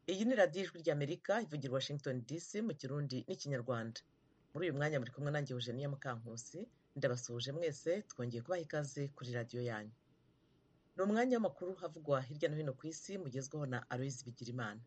iyi ni radiyo ijwi ry'amerika ivugira washington dc mu kirundi n'ikinyarwanda muri uyu mwanya muri kumwe nanjye eugenia mukankusi ndabasuhuje mwese twongeye kubaha ikaze kuri radiyo yanyu ni umwanya w'amakuru havugwa hirya no hino ku isi mugezweho na aloyizi bigirimana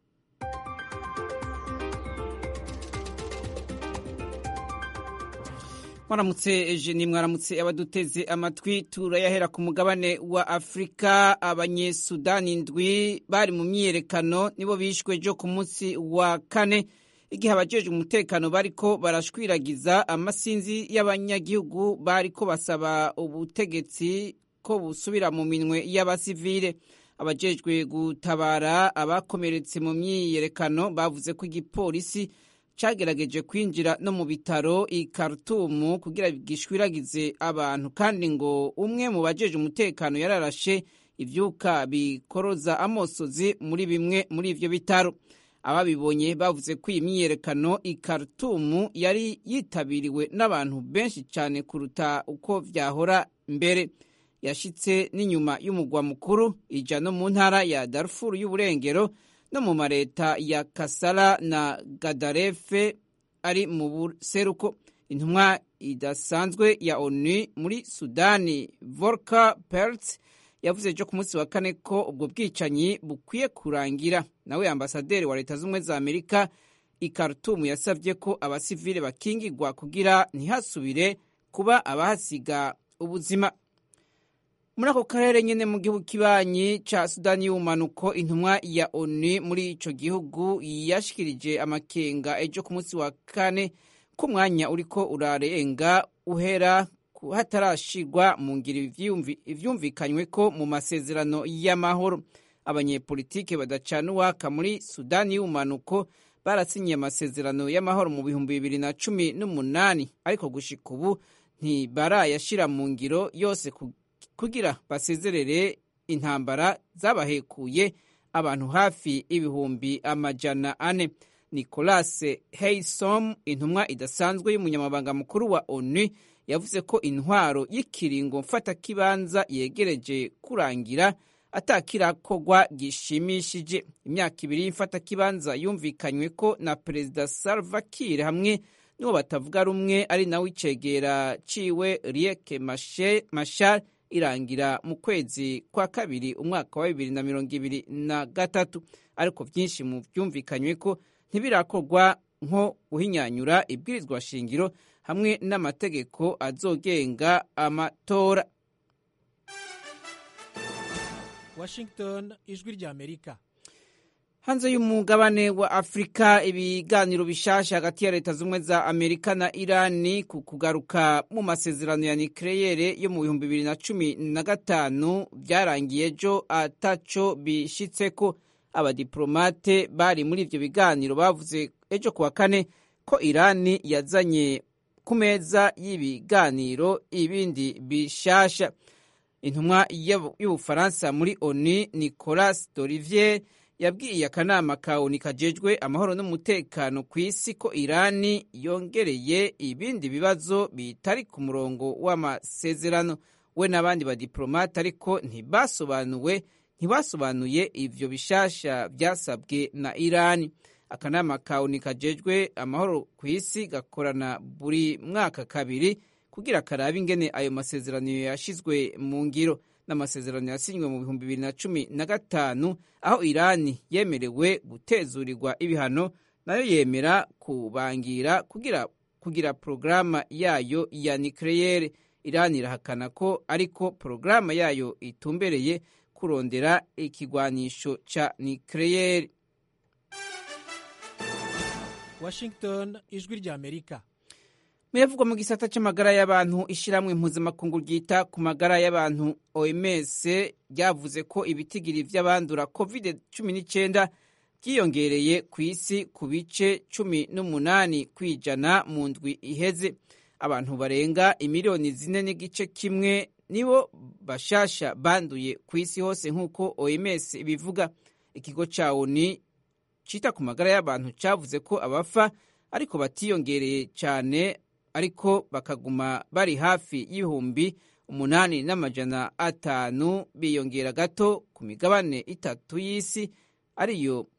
mwaramutse ejeni mwaramutse abaduteze amatwi turayahera ku mugabane wa afurika abanyesudani ndwi bari mu myiyerekano nibo bishwe ejo ku munsi wa kane igihe abajejwe umutekano bariko barashwiragiza amasinzi y'abanyagihugu bariko basaba ubutegetsi ko busubira mu minwe y'abasivile abajejwe gutabara abakomeretse mu myiyerekano bavuze ko igipolisi cagerageje kwinjira no mu bitaro i Khartoum kugira gishwiragize abantu kandi ngo umwe mu bajeje umutekano yararashe ivyuka bikoroza amosozi muri bimwe muri ivyo bitaro ababibonye bavuze ko iyi myiyerekano i Khartoum yari yitabiriwe n'abantu benshi cyane kuruta uko vyahora mbere yashitse n'inyuma y'umugwa mukuru ija no mu ntara ya Darfur y'uburengero no mu mareta ya Kasala na Gadarefe ari mu buseruko intumwa idasanzwe ya ONU muri Sudani Volker Perthes yavuze ejo ku munsi wa kane ko ubwo bwicanyi bukwiye kurangira nawe ambasaderi wa leta z'ubumwe za Amerika i Khartoum yasabye ko abasivile bakingirwa kugira ntihasubire kuba abahasiga ubuzima muri ako karere nyine mu gihugu kibanyi ca sudani y'ubumanuko intumwa ya onu muri ico gihugu yashikirije amakenga ejo ku munsi wa kane ko umwanya uriko urarenga uhera hatarashirwa mu ngiro ivyumvikanywe ko mu masezerano y'amahoro abanyepolitike badacana uwaka muri sudani y'ubumanuko barasinyiye amasezerano y'amahoro mu bihumbi bibiri na cumi n'umunani ariko gushika ubu ntibarayashira mu ngiro yose kugira basezerere intambara zabahekuye abantu hafi ibihumbi amajana ane nicolas heisom intumwa idasanzwe y'umunyamabanga mukuru wa onu yavuze ko intwaro y'ikiringo mfatakibanza yegereje kurangira atakirakorwa gishimishije imyaka ibiri y'imfatakibanza yumvikanywe ko na perezida salva kiir hamwe n'uwo batavuga rumwe ari nawe icegera ciwe rieke mashar irangira mu kwezi kwa kabiri umwaka wa bibiri na mirongo ibiri na gatatu ariko byinshi mu byumvikanywe ko ntibirakorwa nko guhinyanyura ibwirizwa shingiro hamwe n'amategeko azogenga amatora washington ijwi ry'amerika hanze y'umugabane wa afurika ibiganiro bishasha hagati ya leta z'ubumwe za amerika na irani ku kugaruka mu masezerano ya nikeleyere yo mu bihumbi bibiri na cumi na gatanu byarangiye ejo ataco bishitseko abadiplomate bari muri ivyo biganiro bavuze ejo kuwa kane ko irani yazanye ku meza y'ibiganiro ibindi bishasha intumwa y'ubufaransa muri oni nicolas dolivier yabwiye akanama ka oni kajejwe amahoro n'umutekano ku isi ko irani yongereye ibindi bibazo bitari ku murongo w'amasezerano we n'abandi badiplomate ariko ntibasobanuwe ntibasobanuye ivyo bishasha vyasabwe na irani akanama ka oni kajejwe amahoro ku isi gakorana buri mwaka kabiri kugira karabe ingene ayo masezerano yashizwe mu ngiro n'amasezerano yasinywe mu bihumbi bibiri na cumi na gatanu aho irani yemerewe gutezurirwa ibihano nayo yemera kubangira kugira kugira porogaramu yayo ya nikeleyere irani irahakana ko ariko porogaramu yayo itumbereye kurondera ikigwanisho ca nikeleyere washington ijwi ry'amerika muyavugwa mu gisata c'amagara y'abantu ishiramwe mpuzamakungu ryita ku magara y'abantu oms ryavuze ko ibitigiri vy'abandura covid cumi n'icenda byiyongereye ku isi ku bice cumi n'umunani kw'ijana mu ndwi iheze abantu barenga imiliyoni zine n'igice kimwe nibo bashasha banduye ku isi hose nk'uko oms ibivuga ikigo ca oni cita ku magara y'abantu cavuze ko abafa ariko batiyongereye cane ariko bakaguma bari hafi y'ibihumbi umunani n'amajana atanu biyongera gato ku migabane itatu y'isi ariyo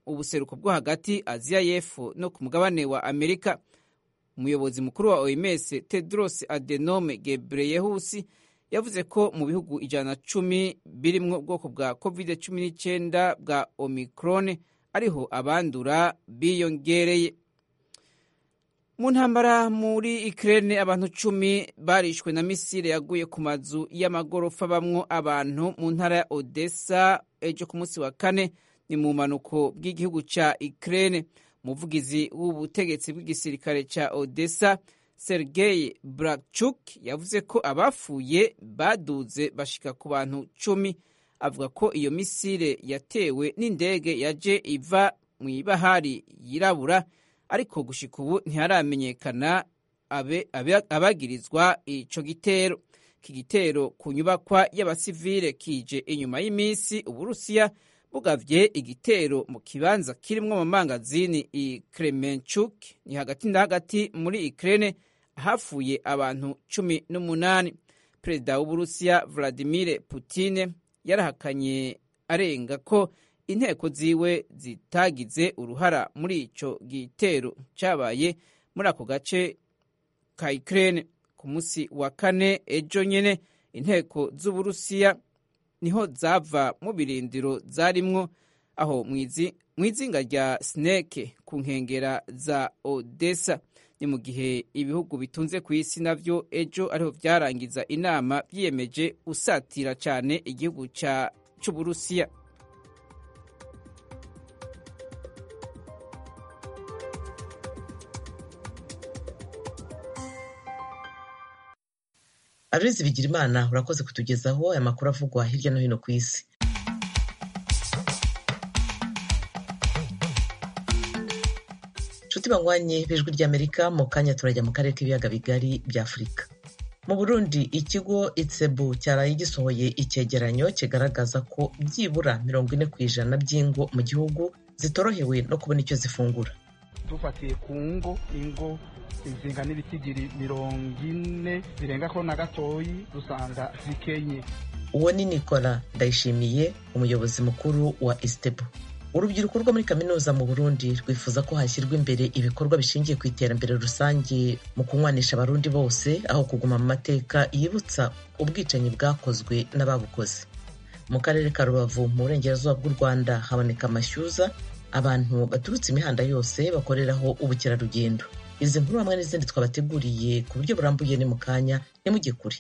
ubuseruko bwo hagati aziya y'epfo no ku mugabane wa amerika umuyobozi mukuru wa oms tedros adenome gebreyesus yavuze ko mu bihugu ijana na cumi birimwo ubwoko bwa covid cumi n'icyenda bwa omicron ariho abandura biyongereye mu ntambara muri ikirere abantu cumi barishwe na misile yaguye ku mazu y'amagorofa bamwo abantu mu ntara ya odessa ejo ku munsi wa kane ni mu mpanuko bw'igihugu cya ikirere umuvugizi w'ubutegetsi bw'igisirikare cya odessa sergei brakchuk yavuze ko abapfuye baduze bashika ku bantu cumi avuga ko iyo misile yatewe n'indege yaje iva mu ibahari yirabura ariko gushika ubu ntiharamenyekana abagirizwa ico gitero iki gitero ku nyubakwa y'abasivile kije inyuma y'iminsi uburusiya bugavye igitero mu kibanza kirimwo amamangazini i kremenchuk ni hagati na hagati muri ukraine hapfuye abantu cumi n'umunani perezida w'uburusiya vladimir putin yarahakanye arenga ko inteko ziwe zitagize uruhara muri ico gitero cabaye muri ako gace ka Ukraine ku munsi wa kane ejo nyene inteko z'uburusiya niho zava mu birindiro zarimwo aho mwizinga rya snake ku nkengera za odessa ni mu gihe ibihugu bitunze ku isi navyo ejo ariho vyarangiza inama vyiyemeje usatira cane igihugu c'uburusiya Aloyizi Bigirimana urakoze kutugezaho aya makuru avugwa hirya no hino ku isi nshuti banywanyi b'ijwi ry'amerika mu kanya turajya mu karere k'ibiyaga bigari bya afurika mu burundi ikigo itsebu cyaraye gisohoye icyegeranyo kigaragaza ko byibura mirongo ine ku ijana by'ingo mu gihugu zitorohewe no kubona icyo zifungura dufatiye ku ngo ingo izinga n'ibitigiri mirongo ine zirenga ko na gatoyi dusanga zikenye uwo ni nicola ndayishimiye umuyobozi mukuru wa isitebu urubyiruko rwo muri kaminuza mu burundi rwifuza ko hashyirwa imbere ibikorwa bishingiye ku iterambere rusange mu kunywanisha abarundi bose aho kuguma mu mateka yibutsa ubwicanyi bwakozwe n'ababukoze mu karere ka rubavu mu burengerazuba bw'u rwanda haboneka amashyuza abantu baturutse imihanda yose bakoreraho ubukerarugendo izi nkuru hamwe n'izindi twabateguriye ku buryo burambuye ni mu kanya nimujye kure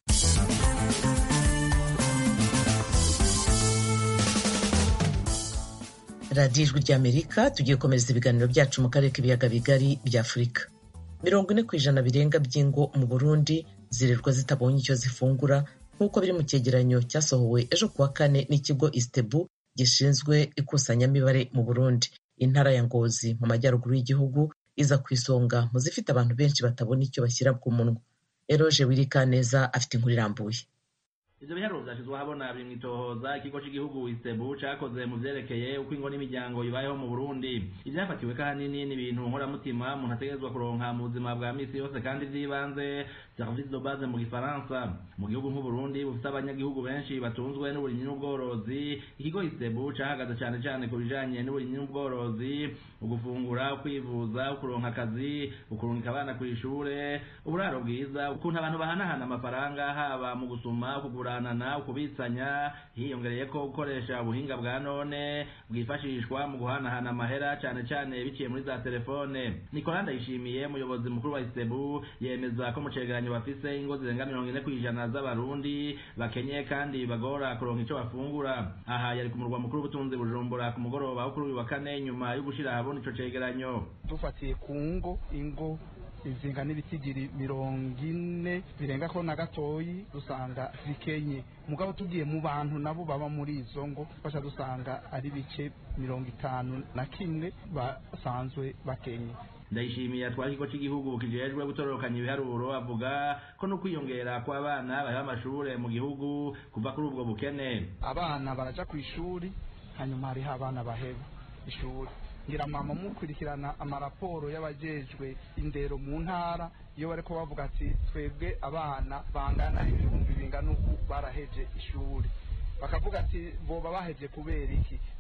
radiyo ijwi ry'amerika tugiye komereza ibiganiro byacu mu karere k'ibiyaga bigari bya afurika mirongo ine ku ijana birenga by'ingo mu burundi zirirwa zitabonye icyo zifungura nk'uko biri mu cyegeranyo cyasohowe ejo kuwa kane n'ikigo isitebu gishinzwe ikusanyamibare mu burundi intara ya ngozi mu majyaruguru y'igihugu iza ku isonga mu zifite abantu benshi batabona icyo bashyira ku munwa eroje wirikaneza afite inkuru irambuye ivyo biharuro vyashizwe ahabona biri mw'itohoza ikigo c'igihugu isebu cakoze mu vyerekeye uko ingo n'imiryango ibayeho mu burundi ivyafatiwe kahanini n'ibintu nkoramutima umuntu ategerezwa kuronka mu buzima bwa misi yose kandi vy'ibanze service de base mu gifaransa mu gihugu nk'uburundi bufise abanyagihugu benshi batunzwe n'uburimyi n'ubworozi ikigo isebu cahagaze cane cane ku bijanye n'uburimyi n'ubworozi ugufungura ukwivuza ukuronka akazi ukurungika abana kw'ishure uburaro bwiza ukuntu abantu bahanahana amafaranga haba mu gusuma kugura kuguranana ukubitsanya hiyongereye ko gukoresha ubuhinga bwa none bwifashishwa mu guhanahana amahera cane cane biciye muri za telefone Nicolas Ndayishimiye umuyobozi mukuru wa Isebu yemeza ko mu cegeranyo bafise ingo zirenga mirongo ine kw'ijana z'abarundi bakenye kandi bagora kuronka ico bafungura aha yari ku murwa mukuru w'ubutunzi Bujumbura ku mugoroba wo kuri uyu wa kane nyuma yo gushira ahabona ico cegeranyo dufatiye ku ngo ingo izinga n'ibitigiri mirongo ine birenga ko na gatoyi dusanga zikenye mugabo tugiye mu bantu nabo baba muri izo ngo basha dusanga ari bice mirongo itanu na kimwe basanzwe bakenye ndayishimiye atwara ikigo cy'igihugu kijejwe gutororokanya ibiharuro avuga ko no kwiyongera kw'abana baheba amashure mu gihugu kuva kuri ubwo bukene abana baraja ku ishuri hanyuma hariho abana baheba ishuri ngira mama mukurikirana amaraporo y'abajejwe indero mu ntara iyo bariko bavuga ati twebwe abana bangana ibihumbi bingana uku baraheje ishuri bakavuga ati boba baheje kubera iki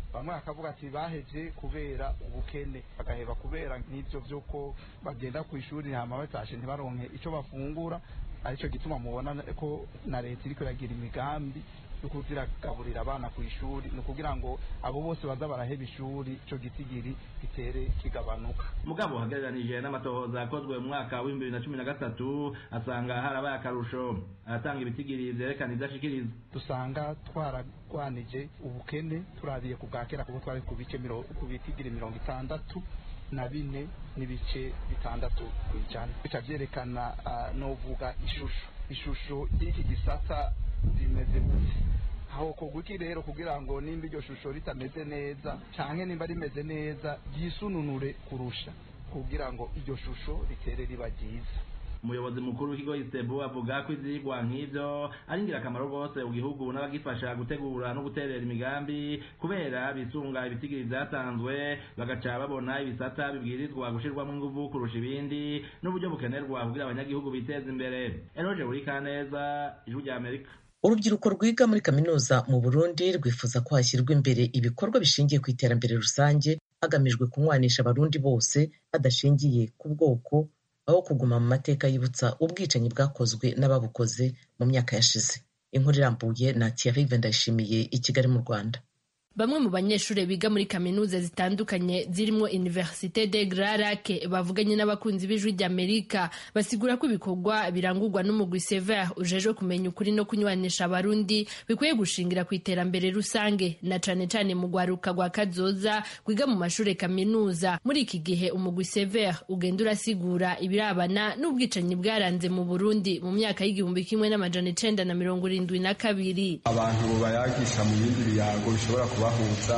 bamwe bakavuga ati baheje kubera ubukene bagaheba kubera n'ibyo by'uko bagenda ku ishuri hama batashe ntibaronke icyo bafungura aricyo gituma mubona ko na leta iriko iragira imigambi yo kuziragaburira abana ku ishuri ni ukugira ngo abo bose baza baraheba ishuri ico gitigiri gitere kigabanuka mugabo hagereranije n'amatohoza yakozwe mu mwaka w'ibihumbi bibiri na cumi na gatatu asanga harabaye akarusho aratanga ibitigiri vyerekana ivyo ashikiriza dusanga twaragwanije ubukene turabiye ku bwa kera kuko twari ku bice miro- ku bitigiri mirongo itandatu na bine n'ibice bitandatu ku ijana bica vyerekana ah, novuga ishusho ishusho y'iki gisata rimeze gute aho kugwiki rero kugira ngo nimba iryo shusho ritameze neza canke nimba rimeze neza ryisununure kurusha kugira ngo iryo shusho ritere riba ryiza umuyobozi mukuru w'ikigo isebu avuga ko ivyigwa nk'ivyo ari ingirakamaro rwose mu gihugu n'abagifasha gutegura no guterera imigambi kubera bisunga ibitigiri vyatanzwe bagaca babona ibisata bibwirizwa gushirwamwo inguvu kurusha ibindi n'uburyo bukenerwa kugira abanyagihugu biteze imbere eroje burikaneza ijwi rya amerika urubyiruko rwiga muri kaminuza mu burundi rwifuza ko hashyirwa imbere ibikorwa bishingiye ku iterambere rusange hagamijwe kunywanisha abarundi bose badashingiye ku bwoko aho kuguma mu mateka yibutsa ubwicanyi bwakozwe n'ababukoze mu myaka yashize inkuru irambuye na Thierry Ndayishimiye i Kigali mu Rwanda Bamwe mu banyeshuri biga muri kaminuza zitandukanye zirimo Université de Grand Lac bavuganye n'abakunzi b'ijwi ry'Amerika basigura ko ibikorwa birangurwa n'umugwi Sever ujejwe kumenya ukuri no kunywanisha abarundi bikwiye gushingira ku iterambere rusange na cane cane mu gwaruka rwa kazoza rwiga mu mashure kaminuza muri iki gihe umugwi Sever ugenda urasigura ibirabana n'ubwicanyi bwaranze mu Burundi mu myaka y'igihumbi kimwe n'amajana icenda na mirongo irindwi na kabiri abantu bayagisha mu bindi biyago bishobora kubahuza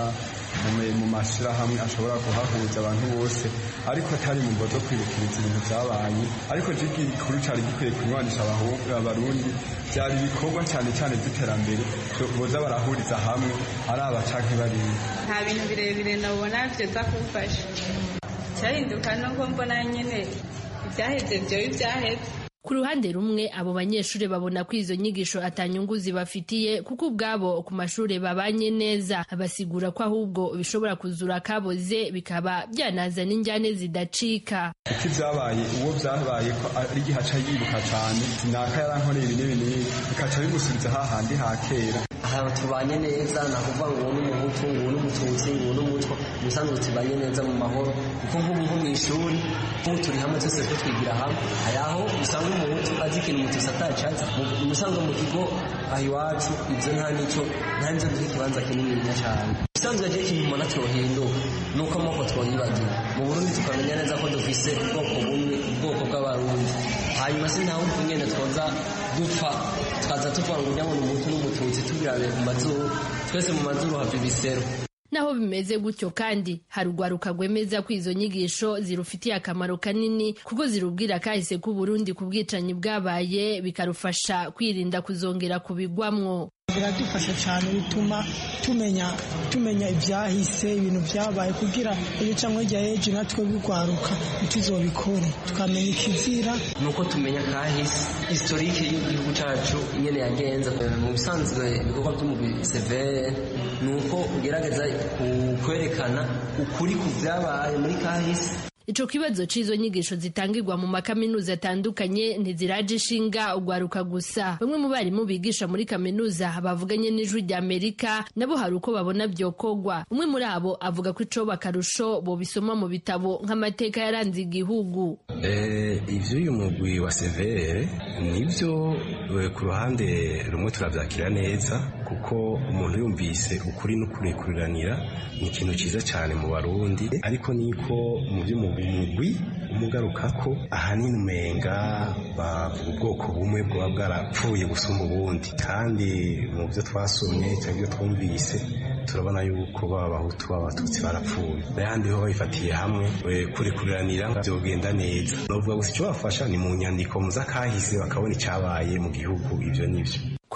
mu- mu mashyirahamwe ashobora kuhahuza abantu bose ariko atari mu mvo zo kwibukiriza ibintu byabaye ariko jigi gikuru cyari gikwiye kunywanisha abahu- abarundi byari ibikorwa cyane cyane by'iterambere byo- boza barahuriza hamwe ari abacanke bariya nta bintu birebire nabona byoza kumfasha cyahinduka nuko mbona nyine ibyaheze byoba ibyaheze Ku ruhande rumwe abo banyeshuri babona ko izo nyigisho atanyungu zibafitiye kuko ubwabo ku mashuri babanye neza basigura ko ahubwo bishobora kuzura akaboze bikaba byanazana injyane zidacika kuko ibyabaye uwo byabaye ko ari igihe aca yibuka cyane sinaka yarankoreye ibi n'ibi n'ibi bikaca bimusubiza hahandi ha kera ahantu tubanye neza ni ukuvuga ngo uwo ni umuhutu ngo uwo ni umututsi ngo uwo ni umutwa ubusanzwe tubanye neza mu mahoro kuko nk'ubu nko mu ishuri nk'ubu turi hamwe twese two twigira hamwe hari aho usanga umuhutu azi ikintu umututsi atacaza mu usanga mu kigo aho iwacu ibyo nta n'icyo nta n'ibyo duha ikibanza kinini cyane ubusanzwe agiye ikintu umuntu cyohinduka ni uko amoko twoyibagira mu burundi tukamenya neza ko dufise ubwoko bumwe ubwoko bw'abarundi hanyuma se nta wundi nyene twoza dupfa tukaza tuvuga ngo ujya ngo ni umuhutu n'umututsi tubirabe mu mazuru twese mu mazuru hava ibisero naho bimeze gutyo kandi hari urwaruka rwemeza ko izo nyigisho zirufitiye akamaro kanini kuko zirubwira kahise k'u Burundi ku bwicanyi bwabaye bikarufasha kwirinda kuzongera kubigwamwo biradufasha cyane bituma tumenya tumenya ibyahise ibintu byabaye kugira iyo cyangwa hirya y'ejo natwe bigwaruka ntituzobikore tukamenya ikizira ni uko tumenya kahise historike y'igihugu cyacu nyene yagenze mu bisanzwe ibikorwa by'umugwi severe ni uko ugerageza ku- kwerekana ukuri ku byabaye muri kahise Ico kibazo c'izo nyigisho zitangirwa mu makaminuza atandukanye ntiziraje ishinga ugwaruka gusa. Bamwe mu barimu bigisha muri kaminuza bavuganye n'ijwi rya Amerika nabo hari uko babona vyokogwa. Umwe muri abo avuga ko ico bakarusho bobisoma mu bitabo nk'amateka yaranze igihugu. Eh, ivyo uyu mugwi wa severe nivyo eh, ku ruhande rumwe turavyakira neza kuko umuntu yumvise ukuri n'ukurekuranira ni ikintu ciza cyane mu barundi ariko niko mu vy'umugwi umugarukako ahanini umenga bavuga ubwoko bumwe bwaba bwarapfuye gusumba ubundi kandi mu vyo twasomye cyangwa ivyo twumvise turabona yuko baba abahutu baba abatutsi barapfuye n'ayandi ho babifatiye hamwe eh, kurekuranira byogenda neza novuga gusa icyo bafasha ni mu nyandiko mu z'akahise bakabona icyabaye mu gihugu ivyo n'ivyo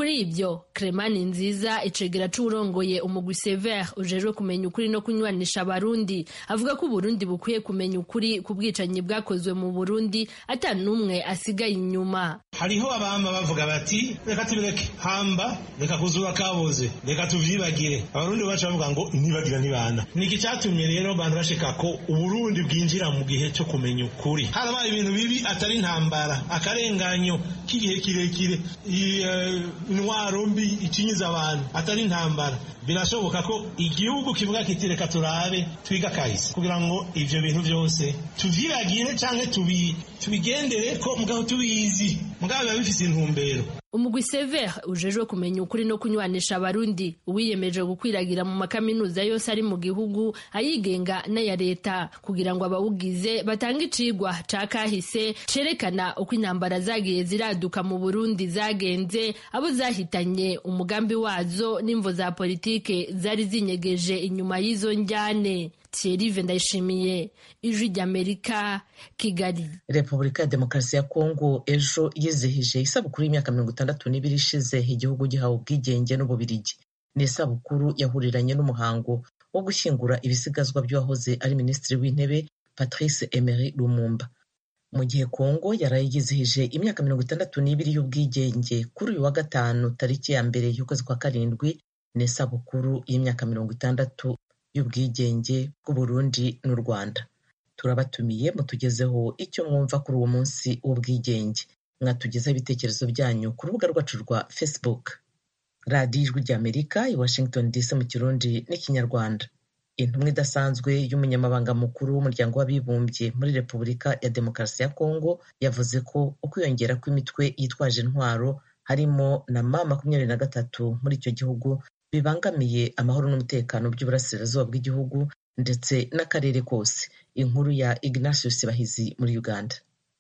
kuri ibyo Cremani nziza icegera c'uwurongoye umugwi Sever ujejwe kumenya ukuri no kunywanisha abarundi avuga ko uburundi bukwiye kumenya ukuri ku bwicanyi bwakozwe mu burundi ata n'umwe asigaye inyuma hariho abamba bavuga bati reka tubireke hamba reka kuzura kaboze reka tuvyibagire abarundi bacu bavuga ngo ntibagira ntibana niki cyatumye rero abantu bashika ko uburundi bwinjira mu gihe cyo kumenya ukuri harabaye ibintu bibi atari intambara akarenganyo k'igihe kirekire intwaro mbi icinyiza abantu atari intambara birashoboka ko igihugu kivuga kiti reka turabe twiga kahise kugira ngo ivyo bintu byose tuvyibagire canke tubigendere ko mugabo tubizi mugabo biba bifise intumbero umugwi sever ujejwe kumenya ukuri no kunywanisha abarundi uwiyemeje gukwiragira mu makaminuza yose ari mu gihugu ayigenga n'aya leta kugira ngo abawugize batange icigwa ca kahise cerekana uko intambara zagiye ziraduka mu burundi zagenze abo zahitanye umugambi wazo n'imvo za politike zari zinyegeje inyuma y'izo njyane Thierry Ndayishimiye ijwi ry'Amerika Kigali Repubulika ya Demokarasi ya Kongo ejo yizihije isabukuru y'imyaka mirongo itandatu n'ibiri ishize igihugu gihawe ubwigenge n'Ububirigi ni isabukuru yahuriranye n'umuhango wo gushyingura ibisigazwa by'uwahoze ari minisitiri w'intebe Patrice Emery Lumumba mu gihe Kongo yaraye yizihije imyaka mirongo itandatu n'ibiri y'ubwigenge kuri uyu wa gatanu tariki ya mbere y'ukwezi kwa karindwi ni isabukuru y'imyaka mirongo itandatu y'ubwigenge bw'uburundi n'u rwanda turabatumiye mutugezeho icyo mwumva kuri uwo munsi w'ubwigenge mwatugezaho ibitekerezo byanyu ku rubuga rwacu rwa facebook radiyo ijwi ry'amerika i washington dc mu kirundi n'ikinyarwanda intumwa idasanzwe y'umunyamabanga mukuru w'umuryango w'abibumbye muri repubulika ya demokarasi ya kongo yavuze ko ukwiyongera kw'imitwe yitwaje intwaro harimo na ma makumyabiri na gatatu muri icyo gihugu bibangamiye amahoro n'umutekano by'uburasirazuba bw'igihugu ndetse n'akarere kose inkuru ya ignatius bahizi muri uganda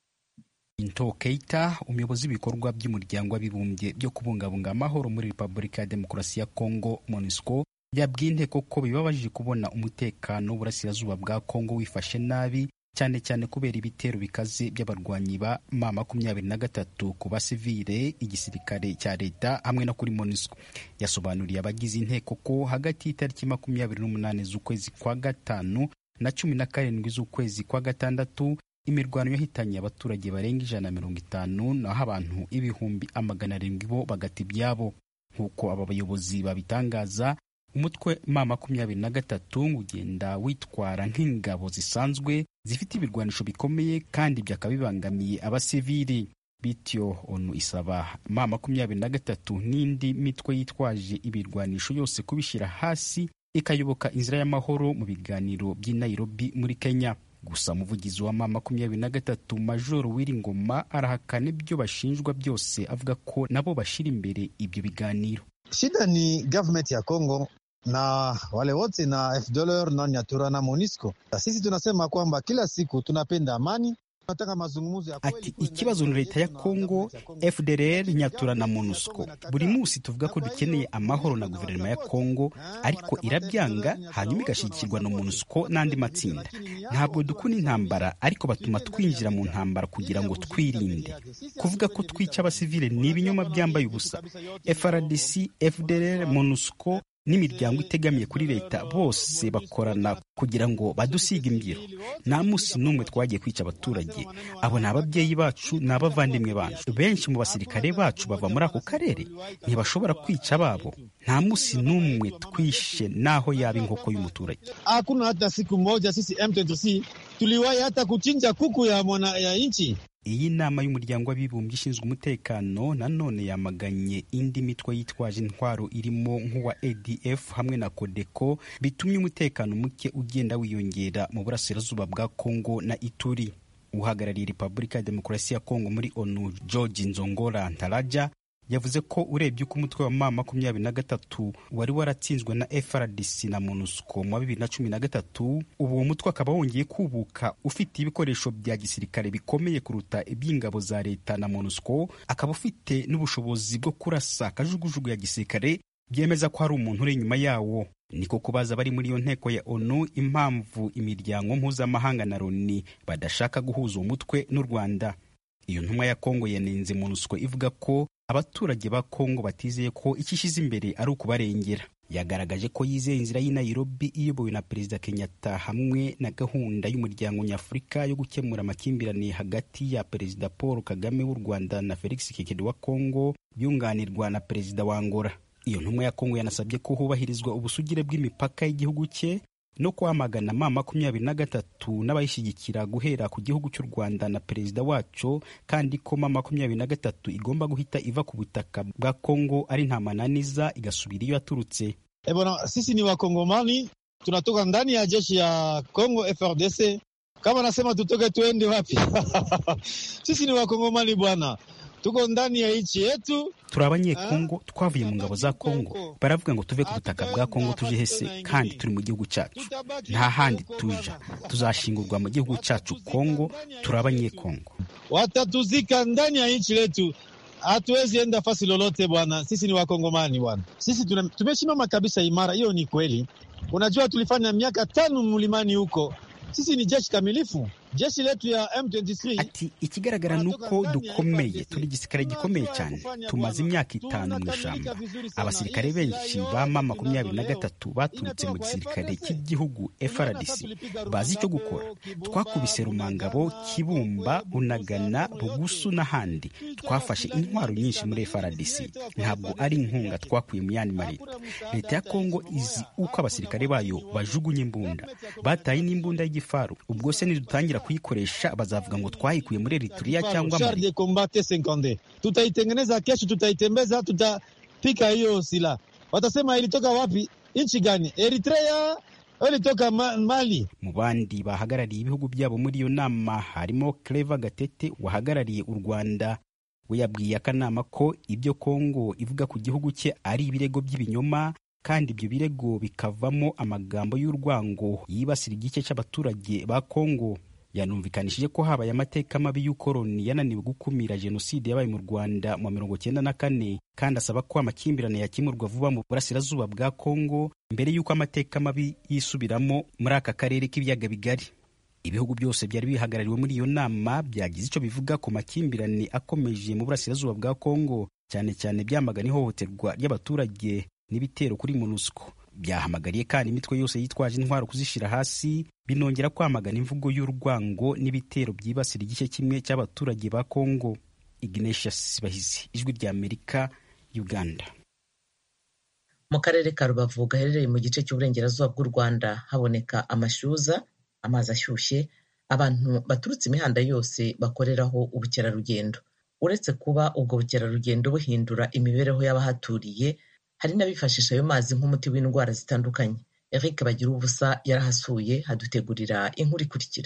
Into Keita umuyobozi w'ibikorwa by'umuryango w'abibumbye byo kubungabunga amahoro muri Repubulika ya Demokarasi ya Kongo MONUSCO yabwiye inteko ko bibabajije kubona umutekano w'uburasirazuba bwa Kongo wifashe nabi cyane cyane kubera ibitero bikaze by'abarwanyi ba ma makumyabiri na gatatu ku basivile igisirikare cya leta hamwe no kuri MONUSCO yasobanuriye abagize inteko ko hagati y'itariki makumyabiri n'umunani z'ukwezi kwa gatanu na cumi na karindwi z'ukwezi kwa gatandatu imirwano yahitanye abaturage barenga ijana na mirongo itanu naho abantu ibihumbi amagana arindwi bo bagata ibyabo nk'uko aba bayobozi babitangaza umutwe ma makumyabiri na gatatu ugenda witwara nk'ingabo zisanzwe zifite ibirwanisho bikomeye kandi byakaba bibangamiye abasivili bityo onu isaba ma makumyabiri na gatatu n'indi mitwe yitwaje ibirwanisho yose kubishyira hasi ikayoboka inzira y'amahoro mu biganiro by'i Nairobi muri Kenya gusa umuvugizi wa ma makumyabiri na gatatu majoro Wiringoma arahakana ibyo bashinjwa byose avuga ko nabo bashira imbere ibyo biganiro shida ni government ya Kongo na wale wote na FDLR na Nyatura na MONUSCO. Sisi tunasema kwamba kila siku tunapenda amani tunataka mazungumzo ya ati ikibazo ni leta ya Kongo, FDLR, Nyatura na MONUSCO. Buri munsi tuvuga ko dukeneye amahoro na guverinoma ya Kongo, ariko irabyanga hanyuma igashyigikirwa na MONUSCO n'andi matsinda. Ntabwo dukunda intambara, ariko batuma twinjira mu ntambara kugira ngo twirinde. Kuvuga ko twica abasivile ni ibinyoma byambaye ubusa. FRDC, FDLR, MONUSCO n'imiryango itegamiye kuri leta bose bakorana kugira ngo badusiga imbyiro nta munsi n'umwe twagiye kwica abaturage abo ni ababyeyi bacu ni abavandimwe bacu benshi mu basirikare bacu bava muri ako karere ntibashobora kwica ababo nta munsi n'umwe twishe naho yaba inkoko y'umuturage hakuna hata siku moja sisi M23 tuliwahi hata kuchinja kuku ya mwana ya nchi iyi nama y'umuryango w'abibumbye ishinzwe umutekano nanone yamaganye indi mitwe yitwaje intwaro irimo nk'uwa ADF hamwe na Codeco bitumye umutekano muke ugenda wiyongera mu burasirazuba bwa Kongo na Ituri uhagarariye Repubulika ya Demokarasi ya Kongo muri ONU George Nzongora Ntaraja yavuze ko urebye uko umutwe wa ma makumyabiri na gatatu wari waratsinzwe na FRDC na MONUSCO mu wa bibiri na cumi na gatatu ubu uwo mutwe akaba wongeye kubuka ufite ibikoresho bya gisirikare bikomeye kuruta iby'ingabo za leta na MONUSCO akaba ufite n'ubushobozi bwo kurasa kajugujugu ya gisirikare byemeza ko hari umuntu uri inyuma yawo niko kubaza bari muri iyo nteko ya ONU impamvu imiryango mpuzamahanga na Loni badashaka guhuza uwo mutwe n'u Rwanda iyo ntumwa ya Kongo yanenze MONUSCO ivuga ko abaturage ba kongo batizeye ko icyo ishyize imbere ari ukubarengera yagaragaje ko yizeye inzira y'i Nairobi iyobowe na perezida kenyatta hamwe na gahunda y'umuryango nyafurika yo gukemura amakimbirane hagati ya perezida paul kagame w'u rwanda na felix tshisekedi wa kongo byunganirwa na perezida wa angola iyo ntumwa ya kongo yanasabye ko hubahirizwa ubusugire bw'imipaka y'igihugu cye no kwamagana ma makumyabiri na gatatu n'abayishyigikira guhera ku gihugu cy'u rwanda na perezida waco kandi ko ma makumyabiri na gatatu igomba guhita iva ku butaka bwa kongo ari nta mananiza igasubira iyo yaturutse E bwana, sisi ni wakongomani tunatoka ndani ya jeshi ya Congo FRDC. Kama nasema tutoke tuende wapi? sisi ni wakongomani bwana, tuko ndani ya nchi yetu. turi abanyekongo twavuye mu ngabo za kongo baravuga ngo tuve ku butaka bwa kongo tuje hese kandi turi mu gihugu cyacu nta handi tuja tuzashingurwa mu gihugu cyacu kongo turi abanyekongo Watatuzika ndani ya nchi letu, hatuwezi enda fasi lolote bwana. Sisi ni wakongomani bwana, sisi tuna- tumesimama kabisa imara. Hiyo ni kweli. Unajua, tulifanya miaka tano mlimani huko. Sisi ni jeshi kamilifu, jeshi letu ya M23 ati ikigaragara ni uko dukomeye turi igisirikare gikomeye cyane tumaze imyaka itanu mu ishyamba abasirikare benshi ba ma makumyabiri na gatatu baturutse mu gisirikare cy'igihugu FRDC bazi icyo gukora twakubise rumangabo kibumba unagana bugusu n'ahandi twafashe intwaro nyinshi muri FRDC ntabwo ari inkunga twakuye mu yandi mareta leta ya kongo izi uko abasirikare bayo bajugunya imbunda bataye n'imbunda y'igifaru ubwo se nidutangira kuyikoresha bazavuga ngo twayikuye muri Eritrea cyangwa char Mali de combat T50 tutaitengeneza kesho, tutaitembeza, tutapika hiyo silaha. Watasema ilitoka wapi? Nchi gani? Eritrea au ilitoka Ma- Mali? mu bandi bahagarariye ibihugu byabo muri iyo nama harimo Clever Gatete wahagarariye u Rwanda we yabwiye akanama ko ibyo Kongo ivuga ku gihugu cye ari ibirego by'ibinyoma kandi ibyo birego bikavamo amagambo y'urwango yibasira igice cy'abaturage ba Kongo yanumvikanishije ko habaye amateka mabi y'ukoroni yananiwe gukumira jenoside yabaye mu Rwanda mu mirongo cyenda na kane kandi asaba ko amakimbirane yakemurwa vuba mu burasirazuba bwa Kongo mbere y'uko amateka mabi yisubiramo muri aka karere k'ibiyaga bigari ibihugu byose byari bihagarariwe muri iyo nama byagize icyo bivuga ku makimbirane akomeje mu burasirazuba bwa Kongo cyane cyane byamagana ihohoterwa ry'abaturage n'ibitero kuri MONUSCO byahamagariye kandi imitwe yose yitwaje intwaro kuzishyira hasi binongera kwamagana imvugo y'urwango n'ibitero byibasira igice kimwe cy'abaturage ba Kongo Ignatius Bahizi ijwi rya Amerika Uganda mu karere ka rubavu gaherereye mu gice cy'uburengerazuba bw'u rwanda haboneka amashyuza amazi ashyushye abantu baturutse imihanda yose bakoreraho ubukerarugendo uretse kuba ubwo bukerarugendo buhindura imibereho y'abahaturiye hari n'abifashisha ayo mazi nk'umuti w'indwara zitandukanye eric bagira ubusa yarahasuye hadutegurira inkuru ikurikira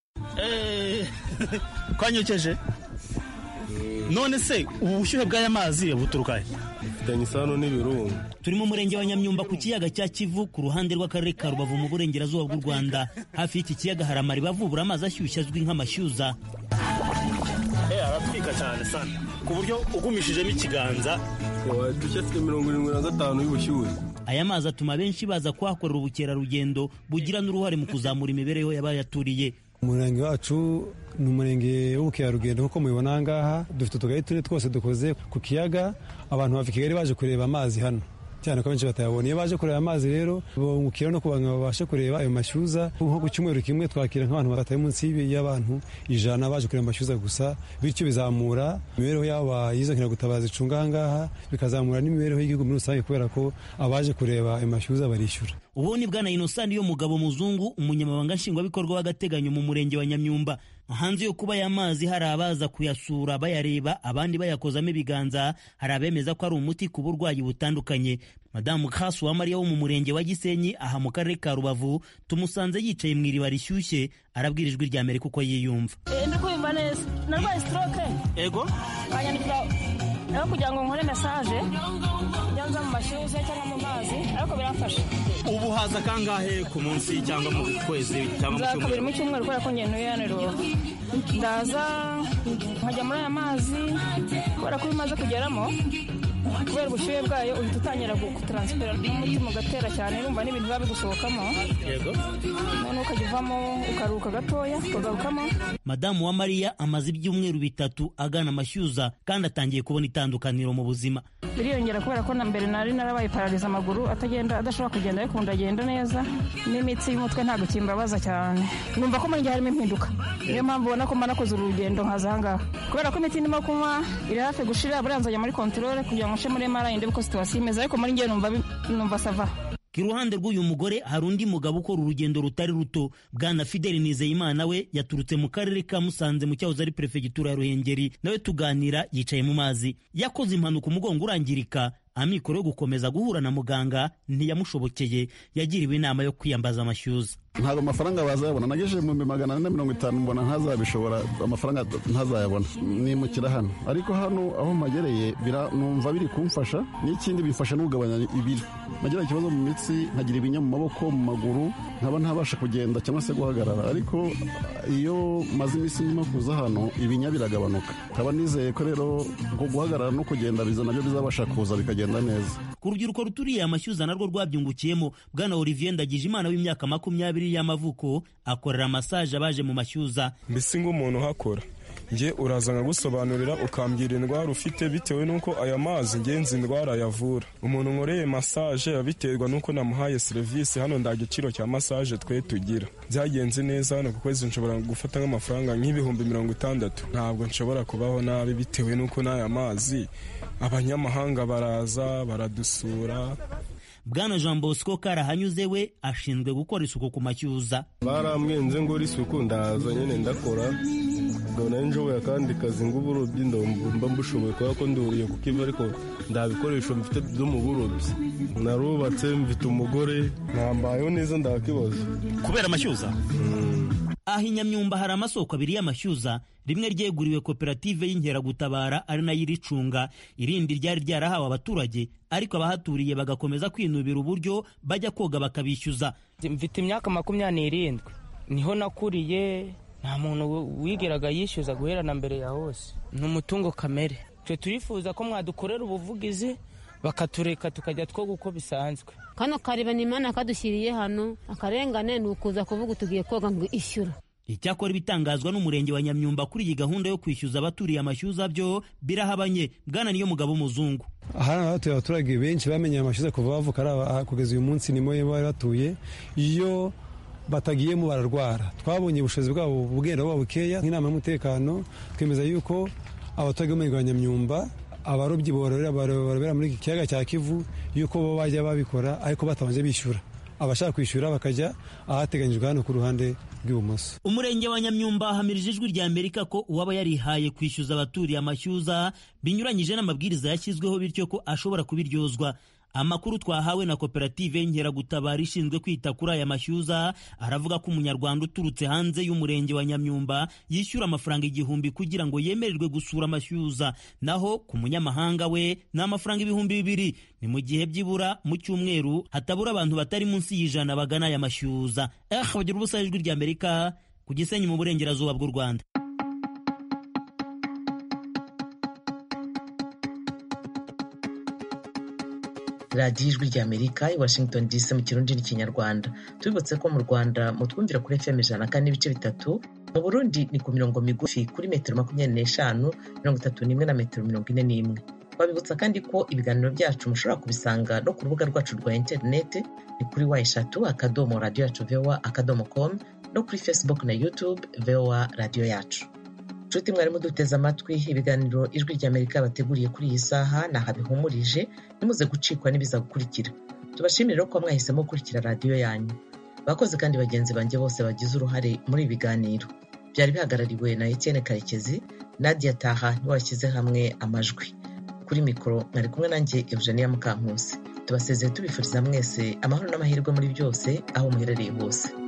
twanyokeje none se ubu bushyuhe bw'aya mazi buturuka he bifitanye isano n'ibirunga turi mu murenge wa nyamyumba ku kiyaga cya kivu ku ruhande rw'akarere ka rubavu mu burengerazuba bw'u rwanda hafi y'iki kiyaga hari amariba avubura amazi ashyushye azwi nk'amashyuza aratwika cyane sana ku buryo ugumishijemo ikiganza dushya afite mirongo irindwi na gatanu y'ubushyuhe aya mazi atuma benshi baza kuhakorera ubukerarugendo bugira n'uruhare mu kuzamura imibereho y'abayaturiye umurenge wacu ni umurenge w'ubukerarugendo nk'uko mubibona aha ngaha dufite utugari tune twose dukoze ku kiyaga abantu bava i kigali baje kureba amazi hano cyane ko benshi batayabona iyo baje kureba amazi rero bungukira no kugira ngo babashe kureba ayo mashyuza nko ku cyumweru kimwe twakira nk'abantu batari munsi y'abantu ijana baje kureba amashyuza gusa bityo bizamura imibereho y'abo bayize nkiragutabaza icunga aha ngaha bikazamura n'imibereho y'igihugu muri rusange kubera ko abaje kureba ayo mashyuza barishyura ubu ni bwana inosani yo mugabo muzungu umunyamabanga nshingwabikorwa w'agateganyo mu murenge wa nyamyumba hanze yo kuba aya mazi hari abaza kuyasura bayareba abandi bayakozamo ibiganza hari abemeza ko ari umuti ku burwayi butandukanye madamu kasu mariya wo mu murenge wa gisenyi aha mu karere ka rubavu tumusanze yicaye mu iriba rishyushye arabwira ijwi rya amerika uko yiyumva ndi kumva neza narwaye stroke ego banyandikira rero kugira ngo nkore mesaje nyanza mu mashyushye cyangwa mu mazi ariko biramfasha ubu haza kangahe ku munsi cyangwa mu kwezi cyangwa mu nza kabiri cyumweru mu cyumweru kubera ko ngenda hano i rubavu ndaza nkajya muri aya mazi kubera ko iyo umaze kugeramo kubera ubushyuhe bwayo uhita utangira gutaransifera n'umutima ugatera cyane urumva n'ibintu biba bigusohokamo yego noneho ukajya uvamo ukaruhuka gatoya ukagarukamo madamu wa mariya amaze ibyumweru bitatu agana amashyuza kandi atangiye kubona itandukaniro mu buzima biriyongera kubera ko na mbere nari narabaye parariza amaguru atagenda adashobora kugenda ariko ndagenda neza n'imitsi y'umutwe ntabwo kimbabaza cyane numva ko muri njye harimo impinduka niyo mpamvu ubona ko mba nakoze urugendo nkaza ahangaha kubera ko imiti ndimo kunywa iri hafi gushira buriya nzajya muri kontorore kugira ngo nce muri mara ndebe ko situwasiyo imeze ariko muri njye numva numva sava iruhande rw'uyu mugore hari undi mugabo ukora urugendo rutari ruto bwana fideli nizeyimana we yaturutse mu karere ka musanze mu cyahoze ari perefegitura ya ruhengeri nawe tuganira yicaye mu mazi yakoze impanuka umugongo urangirika amikoro yo gukomeza guhura na muganga ntiyamushobokeye yagiriwe inama yo kwiyambaza amashyuza ntabwo amafaranga bazayabona nagejeje mu bihumbi magana ane na mirongo itanu mbona ntazabishobora amafaranga ntazayabona nimukira hano ariko hano aho mpagereye numva biri kumfasha n'ikindi bifasha no kugabanya ibiro nagira ikibazo mu mitsi nkagira ibinya mu maboko mu maguru nkaba ntabasha kugenda cyangwa se guhagarara ariko iyo maze iminsi ndimo kuza hano ibinya biragabanuka nkaba nizeye ko rero ngo guhagarara no kugenda biza nabyo bizabasha kuza bikagenda neza ku rubyiruko ruturiye amashyuza narwo rwabyungukiyemo bwana olivier ndagije imana w'imyaka makumyabiri y'amavuko akorera masaje abaje mu mashyuza mbese nk'umuntu uhakora njye uraza nkagusobanurira ukambwira indwara ufite bitewe n'uko aya mazi ngenzi indwara yavura umuntu nkoreye masaje abiterwa n'uko namuhaye serivisi hano nda giciro cya masaje twe tugira byagenze neza hano ku kwezi nshobora gufata nk'amafaranga nk'ibihumbi mirongo itandatu ntabwo nshobora kubaho nabi bitewe n'uko n'aya mazi abanyamahanga baraza baradusura bwana jean bosco karahanyuze we ashinzwe gukora isuku ku mashyuza barambwenze ngo isuku ndaza nyine ndakora mbona njoboye akandi kazi ng'uburobyi mba mbushoboye kubera ko nduriye ku kiva ariko nta bikoresho mfite byo mu burobyi narubatse mfite umugore ntambayeho neza ndakibazo kubera amashyuza aha i nyamyumba hari amasoko abiri y'amashyuza rimwe ryeguriwe koperative y'inkeragutabara ari nayo iricunga irindi ryari ryarahawe abaturage ariko abahaturiye bagakomeza kwinubira uburyo bajya koga bakabishyuza mfite imyaka makumyabiri n'irindwi niho nakuriye nta muntu wigeraga yishyuza guhera na mbere ya hose ni umutungo kamere twe turifuza ko mwadukorera ubuvugizi bakatureka tukajya twoga uko bisanzwe kano kareba imana kadushyiriye hano akarengane ni ukuza kuvuga tugiye koga ngo ishyura icyakora ibitangazwa n'umurenge wa nyamyumba kuri iyi gahunda yo kwishyuza abaturiye amashyuza byo birahabanye bwana niyo mugabo w'umuzungu aha hatuye abaturage benshi bamenye amashyuza kuva bavuka kugeza uyu munsi nimo bari batuye iyo batagiyemo bararwara twabonye ubushobozi bwabo bugenda buba bukeya nk'inama y'umutekano twemeza yuko abaturage b'umurenge wa nyamyumba abarobyi barobera muri iki kiyaga cya kivu yuko bo bajya babikora ariko batabanje bishyura abashaka kwishyura bakajya ahateganyijwe hano ku ruhande rw'ibumoso umurenge wa nyamyumba hamirije ijwi rya amerika ko uwaba yarihaye kwishyuza abaturiye amashyuza binyuranyije n'amabwiriza yashyizweho bityo ko ashobora kubiryozwa amakuru twahawe na koperative y'inkeragutabara ishinzwe kwita kuri aya mashyuza aravuga ko umunyarwanda uturutse hanze y'umurenge wa nyamyumba yishyura amafaranga igihumbi kugira ngo yemererwe gusura amashyuza naho ku munyamahanga we ni amafaranga ibihumbi bibiri ni mu gihe byibura mu cyumweru hatabura abantu batari munsi y'ijana bagana aya mashyuza eh bagira ubusa ijwi rya amerika ku gisenyi mu burengerazuba bw'u rwanda radiyo ijwi rya amerika i washington dc mu kirundi n'ikinyarwanda tubibutse ko mu rwanda mutwumvira kuri fm ijana kane n'ibice bitatu mu burundi ni ku mirongo migufi kuri metero makumyabiri n'eshanu mirongo itatu n'imwe na metero mirongo ine n'imwe twabibutsa kandi ko ibiganiro byacu mushobora kubisanga no ku rubuga rwacu rwa interineti ni kuri wa eshatu akadomo radiyo yacu vowa akadomo komu no kuri facebook na youtube vowa radiyo yacu nshuti mwarimu duteze amatwi ibiganiro ijwi rya amerika bateguriye kuri iyi saha ni aha bihumurije nimuze gucikwa n'ibiza gukurikira tubashimire ko mwahisemo gukurikira radiyo yanyu bakoze kandi bagenzi banjye bose bagize uruhare muri ibi biganiro byari bihagarariwe na etienne karekezi nadia taha niwe washyize hamwe amajwi kuri mikoro mwari kumwe nanjye eugenia mukankusi tubasezeye tubifuriza mwese amahoro n'amahirwe muri byose aho muherereye hose